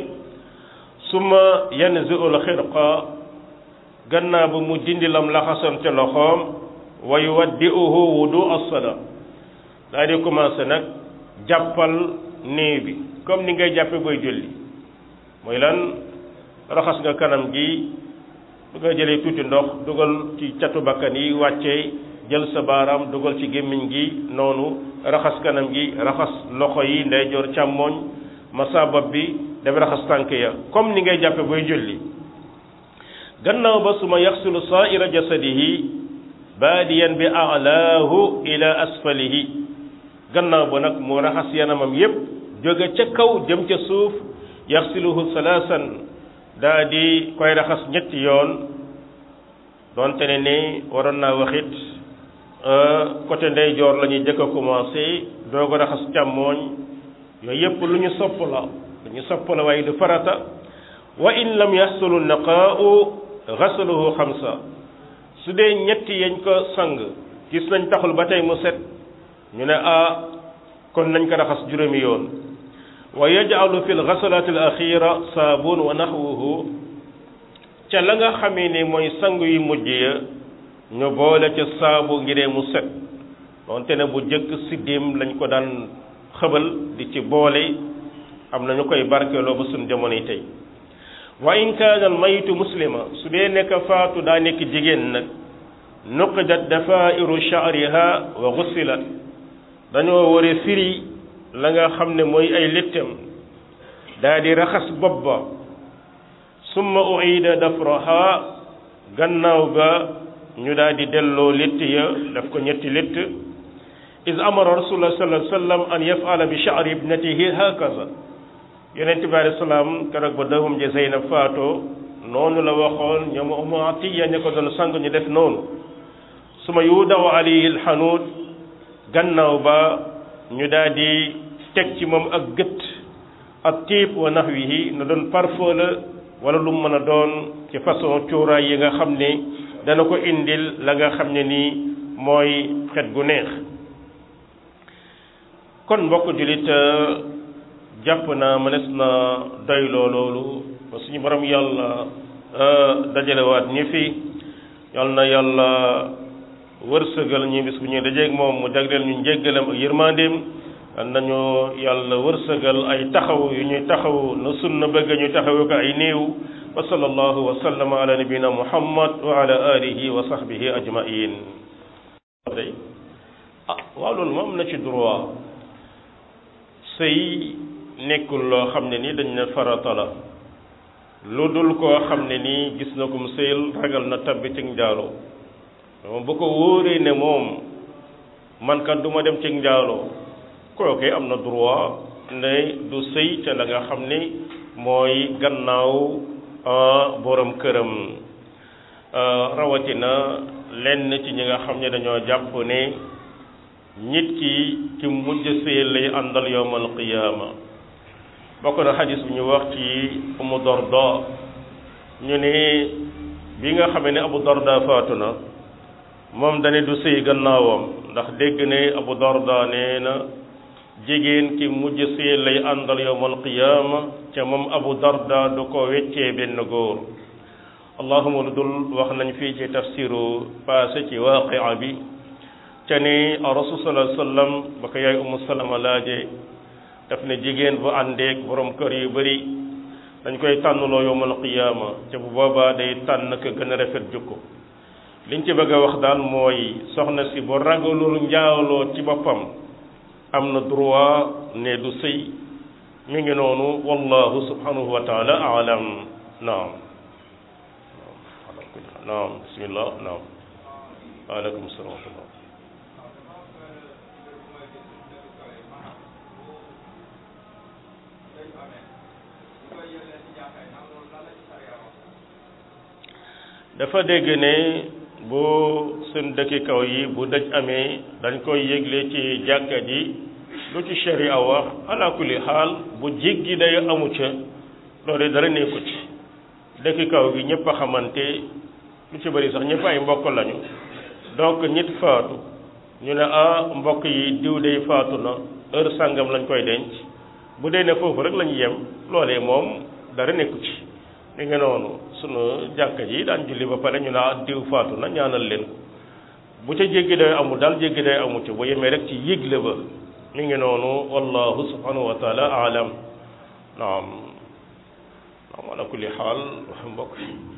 summa yanzi'ul xirqa gannaaw ba mu dindi lam laxasoon ca loxoom wa yuwaddi'uhu wudu as-sala daa di commencé nag jàppal néew bi comme ni ngay jàppe booy julli mooy lan raxas nga kanam gi du nga jëlee tuuti ndox dugal ci catu bakkan yi wàccee jël sa baaraam dugal ci gémmiñ gi noonu raxas kanam gi raxas loxo yi ndeyjoor càmmooñ masa bopp bi def raxas tànk ya comme ni ngay jàppe booy julli gannaaw ba suma yaxsulu saaira jasadihi baadiyan bi alaahu ila asfalihi gannaaw ba nag mu raxas yanamam yépp jóge ca kaw jëm ca suuf yaxsiluhu salaasan daa di koy raxas ñetti yoon doonte ne ni waroon naa waxit côté ndeyjoor la ñuy jëkk a commencé doog a raxas càmmooñ yooyu yépp lu ñu sopp la lu ñu sopp la waaye du farata wa in lam yaxsulu naqaau xasaluhu xamsa su dee ñetti yañ ko sang gis nañ taxul ba tey mu set ñu ne ah kon nañ ko raxas juróomi yoon wa yaj'alu fi lxasalati al axira saabun wa naxwuhu ca la nga xamee ne mooy sang yu mujj ya ñu boole ca saabu ngiree mu set donte ne bu jëkk siddim lañ ko daan xëbal di ci boole am na ñu koy barkeeloo ba suñ jamono yi tey wa in kaana al mayitu muslima su dee nekk faatu daa nekk jigéen nag nuqidat dafairu sha'riha wa gusilat dañoo war a firi la nga xam ne mooy ay léttam daa di raxas bopp ba summa uida dafraha gannaaw ga ñu daa di delloo létt ya daf ko ñetti létt is amara rasulullah sallallahu alayhi wa sallam an yafala bi sha'ri ibnatihi hakaza yonent bi alayhi salaam keroog ba doomam ji Zeynab faatoo noonu la waxoon ñoom Ummu Atiya ña ko doon sang ñu def noonu suma yudaw alayhi alxanuut gannaaw ba ñu daal di teg ci moom ak gët ak tiib wa naxwihi na doon parfum la wala lu mën a doon ci façon cuuraay yi nga xam ne dana ko indil la nga xam ne nii mooy xet gu neex kon mbokk jullit jàpp na mënees na doyloo loolu ba suñu borom yàlla dajalewaat ñi fi yal na yàlla wërsëgal ñu bis bu ñuy dajeeg moom mu jagleel ñu njéggalam ak yërmandeem yal nañu yàlla wërsëgal ay taxaw yu ñuy taxaw na sunna bëgg ñu taxawu ko ay néew wa sallallahu wa sallama ala nabina muhammad wa ala alihi wa sahbihi ajmain tey ah waaw loolu moom am na ci droit sëy nekkul loo xam ne ni dañ ne farata la lu dul koo xam ne nii gis na ko mu sëyal ragal na tabbi ci njaaloo moom bu ko wóoree ne moom man kat du ma dem ci njaaloo kooke am na droit ne du sëy ca la nga xam ne mooy gannaaw borom këram rawatina lenn ci ñi nga xam ne dañoo jàpp ne nit ki ki mujj sëyal lay àndal yowmal qiyaama bokk na xadis bi ñu wax ci Umu Darda ñu ne bi nga xamee ne Abu Darda faatu na moom dane du sëy gannaawam ndax dégg ne Abu Darda nee na jigéen ki mujj sëy lay àndal yowmal qiyaama ca moom Abu Darda du ko weccee benn góor allahuma lu dul wax nañ fii ci tafsiru passé ci waaqia bi ca ni rasul sallallahu alayhi wasallam ba ko yaay Umu Salama laaje daf ne jigéen bu àndeek borom kër yu bari dañ koy tànnloo yowmal qiyaama ca bu boobaa day tànn ko gën a rafet jukko liñ ci bëgg a wax daal mooy soxna si bu ragalul njaaloo ci boppam am na droit ne du sëy mi ngi noonu wallahu subhanahu wa taala alam naam naam bismillah naam waaleykum salaam wa rahmatullah dafa dégg ne bu suñ dëkki kaw yi bu dëj amee dañ koy yëgle ci jàkka ji lu ci sharia wax ala kulli xaal bu jéggi day amu ca loolu dara nekku ci dëkki kaw gi ñëpp a xamante lu ci bëri sax ñëpp ay mbokk lañu donc nit faatu ñu ne ah mbokk yi diw day faatu na heure sàngam lañ koy denc bu dee ne foofu rek lañu yem loolee moom dara nekku ci li nga noonu sunu jàkka ji daan julli ba pare ñu ne ah diw faatu na ñaanal leen ko bu ca jéggi day amul daal jéggi day amu ci bu yemee rek ci yëgle ba mi ngi noonu wallahu subhanahu wa taala alam naam naam ala kulli xaal mbokk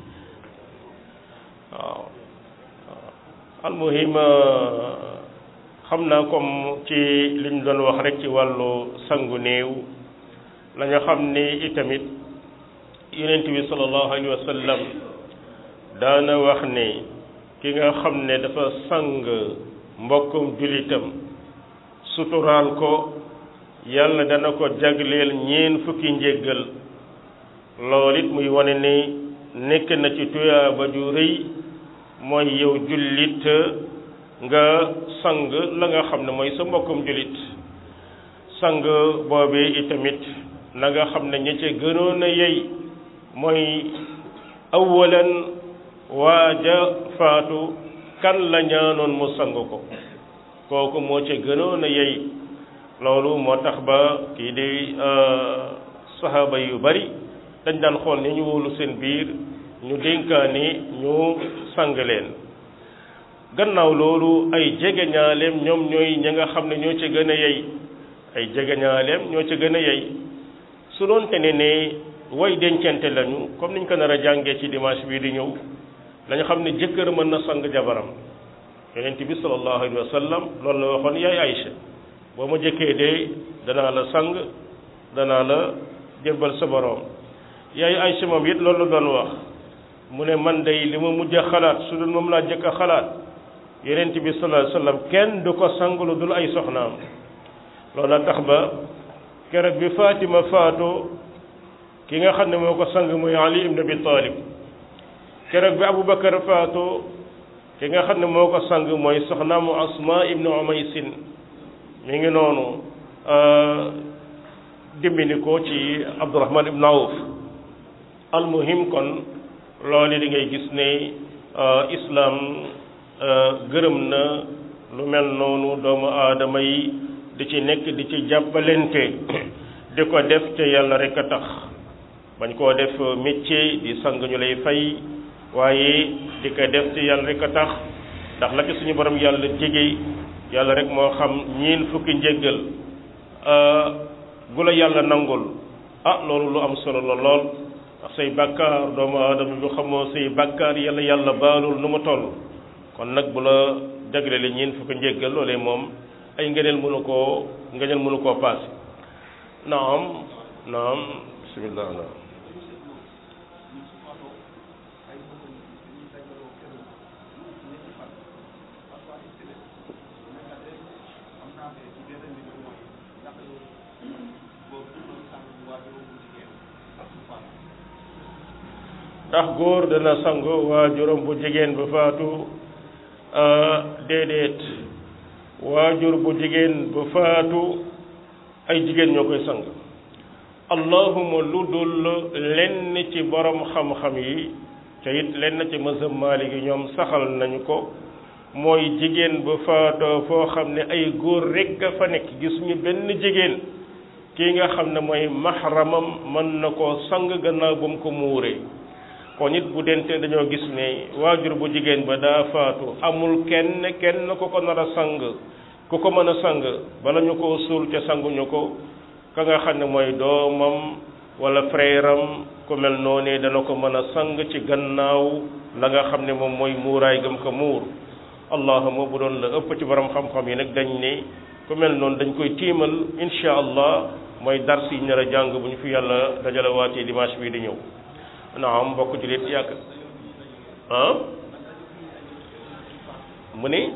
waaw almuhim xam naa comme ci liñ doon wax rek ci wàllu sangu néew la nga xam ni itamit yonent bi sallallahu alayhi wa sallam daana wax ne ki nga xam ne dafa sang mbokkum julitam suturaal ko yàlla dana ko jagleel ñeen fukki njéggal loolu it muy wane ni nekk na ci tuyaaba ju rëy mooy yow jullit nga sang la nga xam ne mooy sa mbokkum jullit sang boobee itamit na nga xam ne ña ca gënoon a yey mooy awalan waaja faatu kan la ñaanoon mu sang ko kooku moo ca gënoon a yey loolu moo tax ba kii di saxaaba yu bari dañ daan xool ni ñu wóolu seen biir ñu dénkaani ñu sang leen gannaaw loolu ay jegeñaaleem ñoom ñooy ña nga xam ne ñoo ca gën a yey ay jegeñaaleem ñoo ca gën a yey su doon te ne ne way dencante lañu comme niñ ko nar a jàngee ci dimanche bii di ñëw dañu xam ne jëkkër mën na sang jabaram yonent bi sallallahu alayhi wa sallam loolu la waxoon yaay Aïcha boo ma jëkkee dee danaa la sang danaa la jébbal sa borom yaay Aïcha moom it loolu la doon wax mu ne man day li ma mujj a xalaat su dul moom laa jëkk a xalaat yonent bi sallallahu alayhi wa sallam kenn du ko sang lu dul ay soxnaam loolu la tax ba keroog bi Fatima faatoo ki nga xam ne moo ko sang muy Ali ibn Abi Talib keroog bi Aboubacar faatoo ki nga xam ne moo ko sang mooy soxnaamu Asma ibn Umaysin mi ngi noonu dimbini ko ci Abdurahman ibn Awf almuhim kon loolu di ngay gis ne islam gërëm na lu mel noonu doomu aadama yi di ci nekk di ci jàppalente di ko def te yàlla rek a tax bañ koo def métier di sang ñu lay fay waaye di ko def te yàlla rek a tax ndax la ci suñu borom yàlla jege yàlla rek moo xam ñiin fukki njéggal gu la yàlla nangul ah loolu lu am solo la lool ndax say bàkkaar doomu aadama bi xamoo say bàkkaar yàlla yàlla baalul nu mu toll kon nag bu la jaglele ñiin fukki njéggal loolee moom ay ngëneel mënu koo ngëneel mënu koo paase naam naam bismillah naam ndax góor dana sangu waajuram bu jigéen bu faatu déedéet waajur bu jigéen bu faatu ay jigéen ñoo koy sang allahuma lu dul lenn ci borom xam-xam yi te it lenn ci mazhab Maalik yi ñoom saxal nañu ko mooy jigéen bu faatoo foo xam ne ay góor rekk a fa nekk gisuñu benn jigéen kii nga xam ne mooy maxramam mën na koo sang gannaaw ba mu ko muuree kon it bu dente dañoo gis ne waajur bu jigéen ba daa faatu amul kenn kenn ku ko nar a sang ku ko mën a sang bala ñu ko suul te sanguñu ko ka nga xam ne mooy doomam wala frère am ku mel noonu dana ko mën a sang ci gannaaw la nga xam ne moom mooy muuraay gëm ko muur allahuma bu doon la ëpp ci borom xam-xam yi nag dañ ne ku mel noonu dañ koy tiimal insha allah mooy dars yi nar a jàng bu ñu fi yàlla dajale waatee dimanche bii di ñëw naam mbokk jullit yàgg ah mu ni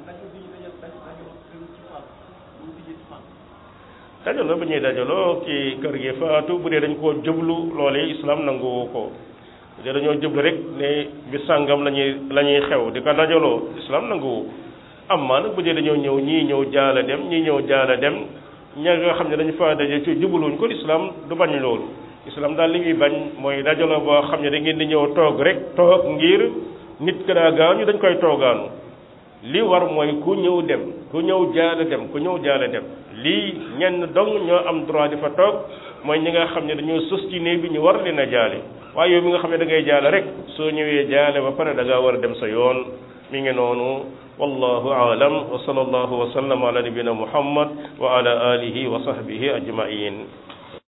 dajaloo ba ñuy dajaloo ci kër gi faatu bu dee dañ koo jublu loolee islam nanguwu ko bu dee dañoo jublu rek ne bi sàngam la ñuy la ñuy xew di ko dajaloo islam nanguwu ko amma nag bu dee dañoo ñëw ñii ñëw jaala dem ñii ñëw jaala dem ña nga xam ne dañu fa daje ci jubluwuñ ko islam du bañ loolu islam daal li muy bañ mooy dajaloo boo xam ne da ngeen di ñëw toog rek toog ngir nit ka daa gaañu dañ koy toogaanu li war mooy ku ñëw dem ku ñëw jaala dem ku ñëw jaala dem lii ñenn dong ñoo am droit di fa toog mooy ñi nga xam ne dañoo sus ci néeg bi ñu war leen a jaale waaye yow mi nga xam ne da ngay jaale rek soo ñëwee jaale ba pare da ngaa war a dem sa yoon mi ngi noonu wallahu aalam wa sallallahu wa sallam ala nabina muhammad wa ala alihi wa sahbihi ajmain